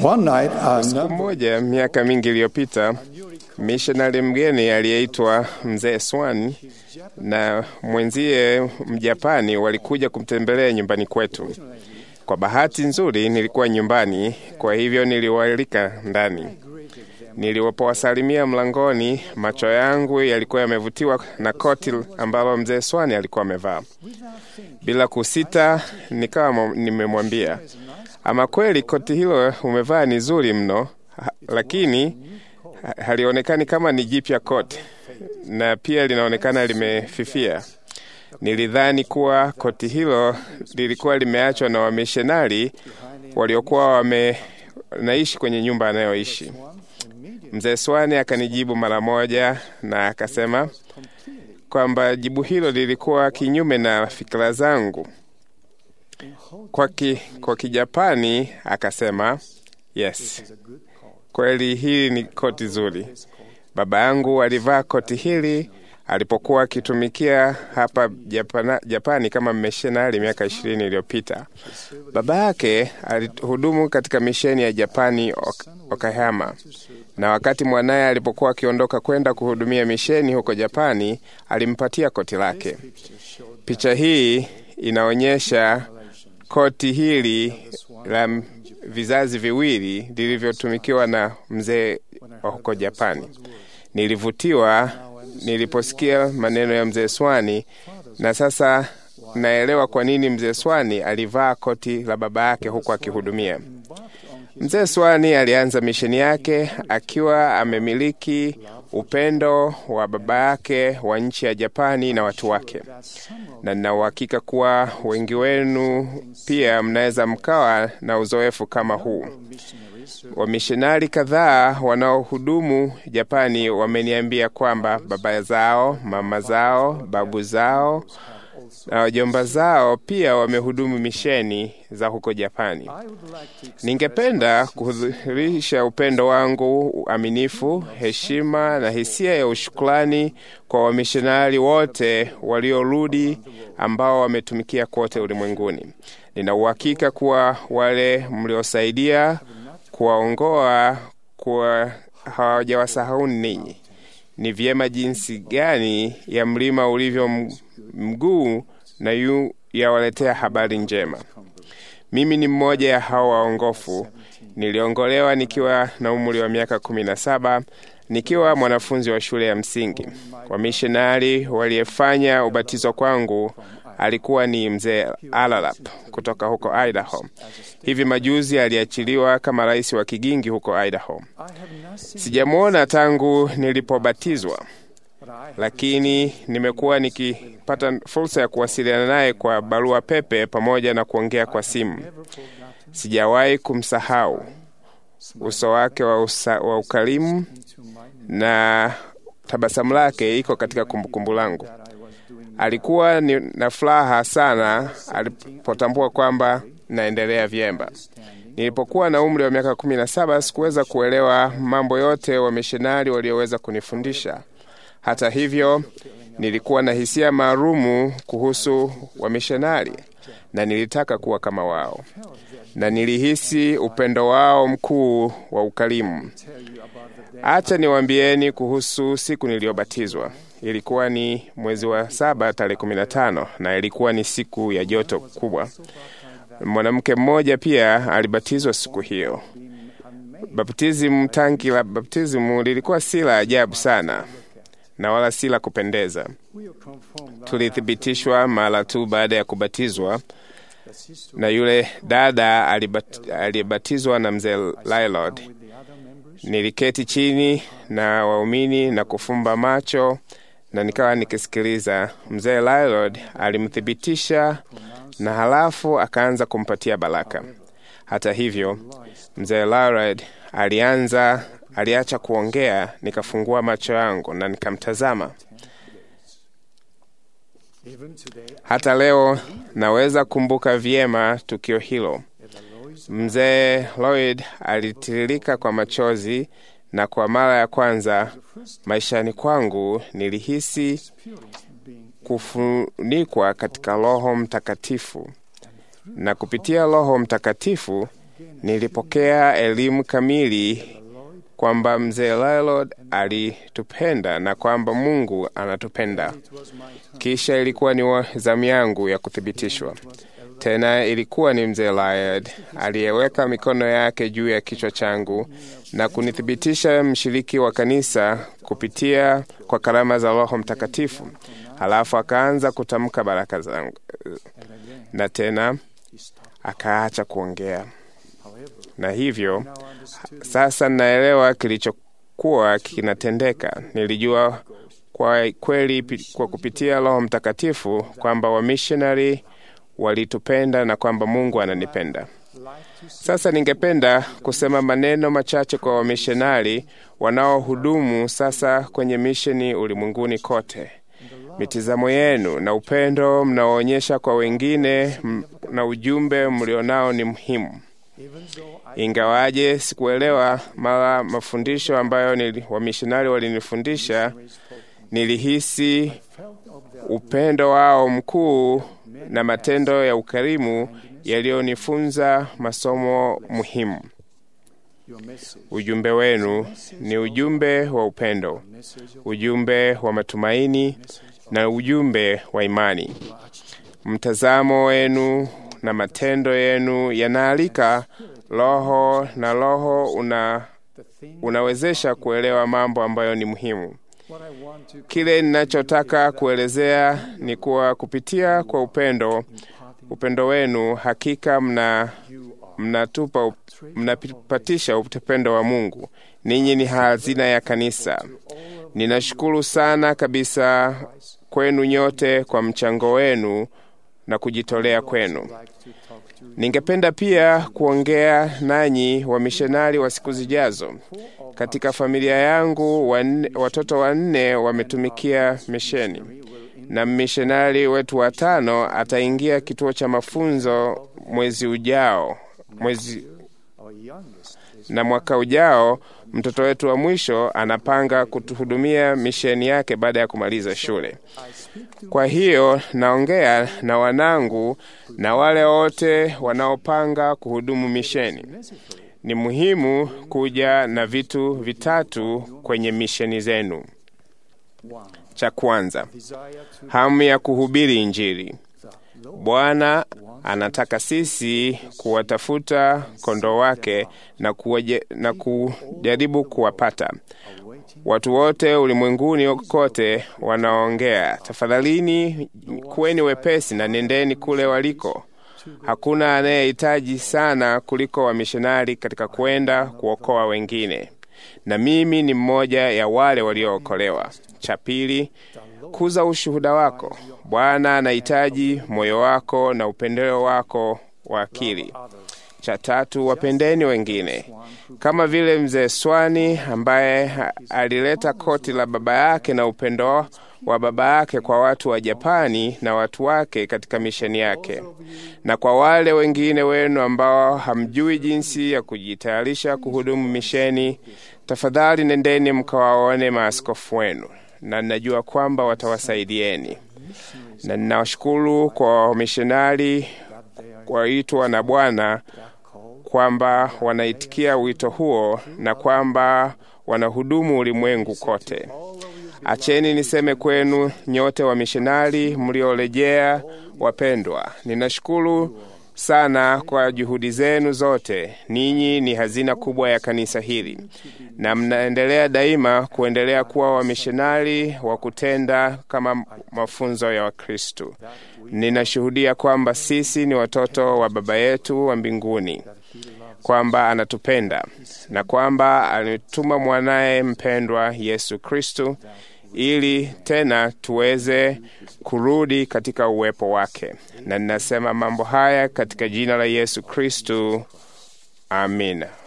One night, a Siku number moja miaka mingi iliyopita, mishonari mgeni aliyeitwa mzee Swan na mwenzie Mjapani walikuja kumtembelea nyumbani kwetu. Kwa bahati nzuri nilikuwa nyumbani, kwa hivyo niliwaalika ndani. Nilipowasalimia mlangoni, macho yangu yalikuwa yamevutiwa na koti ambalo mzee Swani alikuwa amevaa. Bila kusita, nikawa mo- nimemwambia, ama kweli koti hilo umevaa ni zuri mno, ha- lakini ha- halionekani kama ni jipya koti, na pia linaonekana limefifia. Nilidhani kuwa koti hilo lilikuwa limeachwa na wamishonari waliokuwa wamenaishi kwenye nyumba anayoishi. Mzee Swani akanijibu mara moja na akasema kwamba jibu hilo lilikuwa kinyume na fikira zangu. Kwa, ki, kwa Kijapani akasema yes, kweli hili ni koti zuri. Baba yangu alivaa koti hili alipokuwa akitumikia hapa Japana, Japani kama mishonari miaka ishirini iliyopita. Baba yake alihudumu katika misheni ya Japani Ok- Okayama, na wakati mwanaye alipokuwa akiondoka kwenda kuhudumia misheni huko Japani, alimpatia koti lake. Picha hii inaonyesha koti hili la m- vizazi viwili lilivyotumikiwa na mzee wa huko Japani. Nilivutiwa niliposikia maneno ya mzee Swani, na sasa naelewa kwa nini mzee Swani alivaa koti la baba yake huku akihudumia. Mzee Swani alianza misheni yake akiwa amemiliki upendo wa baba yake wa nchi ya Japani na watu wake, na nina uhakika kuwa wengi wenu pia mnaweza mkawa na uzoefu kama huu. Wamishonari kadhaa wanaohudumu Japani wameniambia kwamba baba zao, mama zao, babu zao na wajomba zao pia wamehudumu misheni za huko Japani. Ningependa kudhihirisha upendo wangu, uaminifu, heshima na hisia ya ushukrani kwa wamishonari wote waliorudi ambao wametumikia kote ulimwenguni. Nina uhakika kuwa wale mliosaidia kuwaongoa kuwa hawajawasahau ninyi. Ni vyema jinsi gani ya mlima ulivyo m- mguu na yu yawaletea habari njema. Mimi ni mmoja ya hao waongofu. Niliongolewa nikiwa na umri wa miaka kumi na saba nikiwa mwanafunzi wa shule ya msingi. Wamishonari waliyefanya ubatizo kwangu alikuwa ni mzee Alalap kutoka huko Idaho. Hivi majuzi aliachiliwa kama rais wa kigingi huko Idaho. Sijamwona tangu nilipobatizwa, lakini nimekuwa nikipata fursa ya kuwasiliana naye kwa barua pepe pamoja na kuongea kwa simu. Sijawahi kumsahau uso wake wa, usa, wa ukarimu na tabasamu lake iko katika kumbukumbu langu. Alikuwa ni na furaha sana alipotambua kwamba naendelea vyema. Nilipokuwa na umri wa miaka kumi na saba sikuweza kuelewa mambo yote wamishonari walioweza kunifundisha. Hata hivyo, nilikuwa na hisia maalumu kuhusu wamishonari na nilitaka kuwa kama wao, na nilihisi upendo wao mkuu wa ukarimu. Acha niwaambieni kuhusu siku niliyobatizwa. Ilikuwa ni mwezi wa saba tarehe kumi na tano na ilikuwa ni siku ya joto kubwa. Mwanamke mmoja pia alibatizwa siku hiyo. Baptism, tanki la baptismu lilikuwa si la ajabu sana na wala si la kupendeza. Tulithibitishwa mara tu baada ya kubatizwa na yule dada alibat, aliyebatizwa na mzee Lylord. Niliketi chini na waumini na kufumba macho na nikawa nikisikiliza. Mzee Lylord alimthibitisha na halafu akaanza kumpatia baraka. Hata hivyo, mzee Lylord alianza aliacha kuongea, nikafungua macho yangu na nikamtazama. Hata leo naweza kumbuka vyema tukio hilo. Mzee Lloyd alitiririka kwa machozi, na kwa mara ya kwanza maishani kwangu nilihisi kufunikwa katika Roho Mtakatifu, na kupitia Roho Mtakatifu Nilipokea elimu kamili kwamba mzee Lylord alitupenda na kwamba Mungu anatupenda. Kisha ilikuwa ni zamu yangu ya kuthibitishwa tena. Ilikuwa ni mzee Lylord aliyeweka mikono yake juu ya kichwa changu na kunithibitisha mshiriki wa kanisa kupitia kwa karama za Roho Mtakatifu. Halafu akaanza kutamka baraka zangu, na tena akaacha kuongea na hivyo sasa naelewa kilichokuwa kinatendeka. Nilijua kwa kweli kwa kupitia Roho Mtakatifu kwamba wamishonari walitupenda na kwamba Mungu ananipenda. Sasa ningependa kusema maneno machache kwa wamishonari wanaohudumu sasa kwenye misheni ulimwenguni kote. Mitizamo yenu na upendo mnaoonyesha kwa wengine na ujumbe mlionao ni muhimu. Ingawaje sikuelewa mara mafundisho ambayo wamishonari walinifundisha, nilihisi upendo wao mkuu na matendo ya ukarimu yaliyonifunza masomo muhimu. Ujumbe wenu ni ujumbe wa upendo, ujumbe wa matumaini na ujumbe wa imani. Mtazamo wenu na matendo yenu yanaalika Roho na Roho una, unawezesha kuelewa mambo ambayo ni muhimu. Kile ninachotaka kuelezea ni kuwa kupitia kwa upendo upendo wenu hakika mna mnatupa mnapatisha upendo wa Mungu. Ninyi ni hazina ya kanisa. Ninashukuru sana kabisa kwenu nyote kwa mchango wenu na kujitolea kwenu. Ningependa pia kuongea nanyi wamishonari wa siku zijazo. Katika familia yangu wanne, watoto wanne wametumikia misheni na mmishonari wetu watano ataingia kituo cha mafunzo mwezi ujao mwezi na mwaka ujao mtoto wetu wa mwisho anapanga kutuhudumia misheni yake baada ya kumaliza shule. Kwa hiyo naongea na wanangu na wale wote wanaopanga kuhudumu misheni. Ni muhimu kuja na vitu vitatu kwenye misheni zenu. Cha kwanza, hamu ya kuhubiri Injili. Bwana anataka sisi kuwatafuta kondoo wake na, kuwaje, na kujaribu kuwapata. Watu wote ulimwenguni kote wanaongea, tafadhalini kuweni wepesi na nendeni kule waliko. Hakuna anayehitaji sana kuliko wamishonari katika kwenda kuokoa wengine, na mimi ni mmoja ya wale waliookolewa. Cha pili, kuza ushuhuda wako. Bwana anahitaji moyo wako na upendeleo wako wa akili. Cha tatu, wapendeni wengine, kama vile mzee Swani ambaye alileta koti la baba yake na upendo wa baba yake kwa watu wa Japani na watu wake katika misheni yake. Na kwa wale wengine wenu ambao hamjui jinsi ya kujitayarisha kuhudumu misheni, tafadhali nendeni mkawaone maaskofu wenu, na ninajua kwamba watawasaidieni, na ninawashukuru kwa wamishonari waitwa na Bwana kwamba wanaitikia wito huo na kwamba wanahudumu ulimwengu kote. Acheni niseme kwenu nyote wamishonari mliorejea wapendwa, ninashukuru sana kwa juhudi zenu zote. Ninyi ni hazina kubwa ya kanisa hili, na mnaendelea daima kuendelea kuwa wamishonari wa kutenda kama mafunzo ya Wakristu. Ninashuhudia kwamba sisi ni watoto wa Baba yetu wa mbinguni, kwamba anatupenda na kwamba alituma mwanaye mpendwa Yesu Kristu ili tena tuweze kurudi katika uwepo wake. Na ninasema mambo haya katika jina la Yesu Kristu, amina.